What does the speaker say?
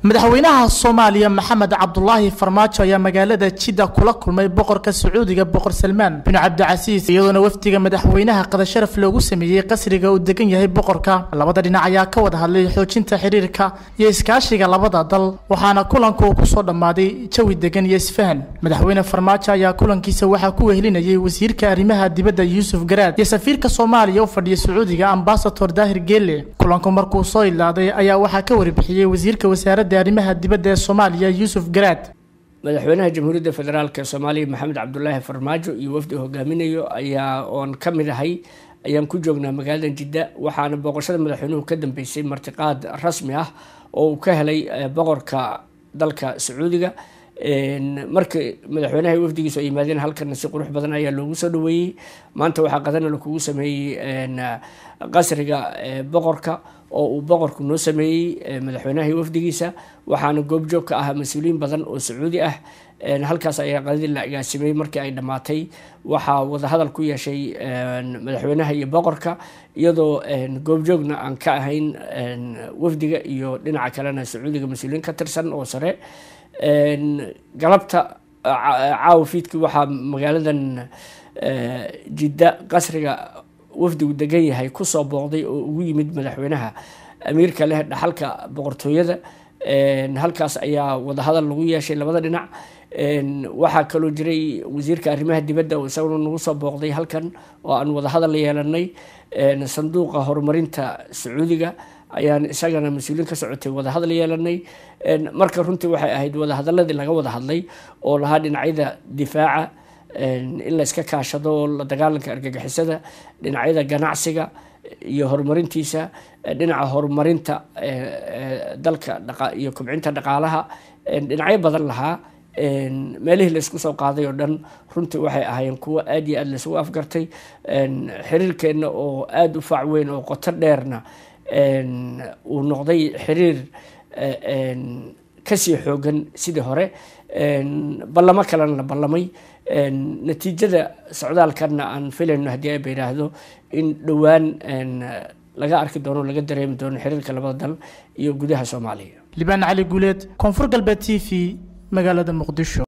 madaxweynaha soomaaliya maxamed cabdulaahi farmaajo ayaa magaalada jidda kula kulmay boqorka sacuudiga boqor salmaan bin cabdicasiis iyadoona wafdiga madaxweynaha qadasharaf loogu sameeyey qasriga uu degan yahay boqorka labada dhinac ayaa ka wada hadlay xoojinta xiriirka iyo iskaashiga labada dal waxaana kulanku uu kusoo dhammaaday jawi degan iyo isfahan madaxweyne farmaajo ayaa kulankiisa waxaa ku wehelinayay wasiirka arrimaha dibadda yuusuf garaad iyo safiirka soomaaliya u fadhiya sacuudiga ambasador daahir geele kulanku markuu soo ilaaday ayaa waxaa ka warbixiyey wasiirka wasaaradda arrimaha dibadda ee soomaaliya yuusuf garaad madaxweynaha jamhuuriyadda federaalk soomaaliya maxamed cabdulaahi farmaajo iyo wafdi hogaaminayo ayaa oon ka mid ahay ayaan ku joognaa magaalada jidda waxaana booqashada madaxweynuhu ka dambeysay martiqaad rasmi ah oo uu ka helay boqorka dalka sacuudiga markii madaxweynaha iyo wafdigiisu ay yimaadeen halkana si qurux badan ayaa loogu soo dhaweeyey maanta waxaa qadana lakugu sameeyey qasriga boqorka oo uu boqorku noo sameeyey madaxweynaha iyo wafdigiisa waxaana goobjoog ka ah mas-uuliyiin badan oo sacuudi ah halkaas ayaa qadadii la agaasimay markii ay dhammaatay waxaa wadahadal ku yeeshay madaxweynaha iyo boqorka iyadoo goobjoogna aan ka ahayn wafdiga iyo dhinaca kalena sacuudiga mas-uuliyiin ka tirsan oo sare galabta caawa fiidkii waxaa magaaladan jidda qasriga wafdigu degan yahay kusoo booqday oo ugu yimid madaxweynaha amiirka leh dhaxalka boqortooyada halkaas ayaa wadahadal lagu yeeshay labada dhinac waxaa kaloo jiray wasiirka arrimaha dibadda oo isaguna nagu soo booqday halkan oo aan wadahadal yeelanay sanduuqa horumarinta sacuudiga ayaan isagana mas-uuliin ka socotay wadahadal yeelanay marka runtii waxay ahayd wadahadaladii laga wada hadlay oo lahaa dhinacyada difaaca in la iska kaashado la dagaalanka argagixisada dhinacyada ganacsiga iyo horumarintiisa dhinaca horumarinta dalka iyo kobcinta dhaqaalaha dhinacyo badan lahaa meelihii laysku soo qaaday oo dhan runtii waxay ahaayeen kuwo aada iyo aada laysugu afgartay xiriirkeenna oo aada u faac weyn oo qoto dheerna uu noqday xiriir kasii xoogan sidii hore ballamo kalena la ballamay natiijada socdaalkanna aan filayno haddii ayba yidhaahdo in dhowaan laga arki doono laga dareemi doono xiriirka labada dal iyo gudaha soomaaliya libaan cali guuleed koonfur galbeed t v magaalada muqdisho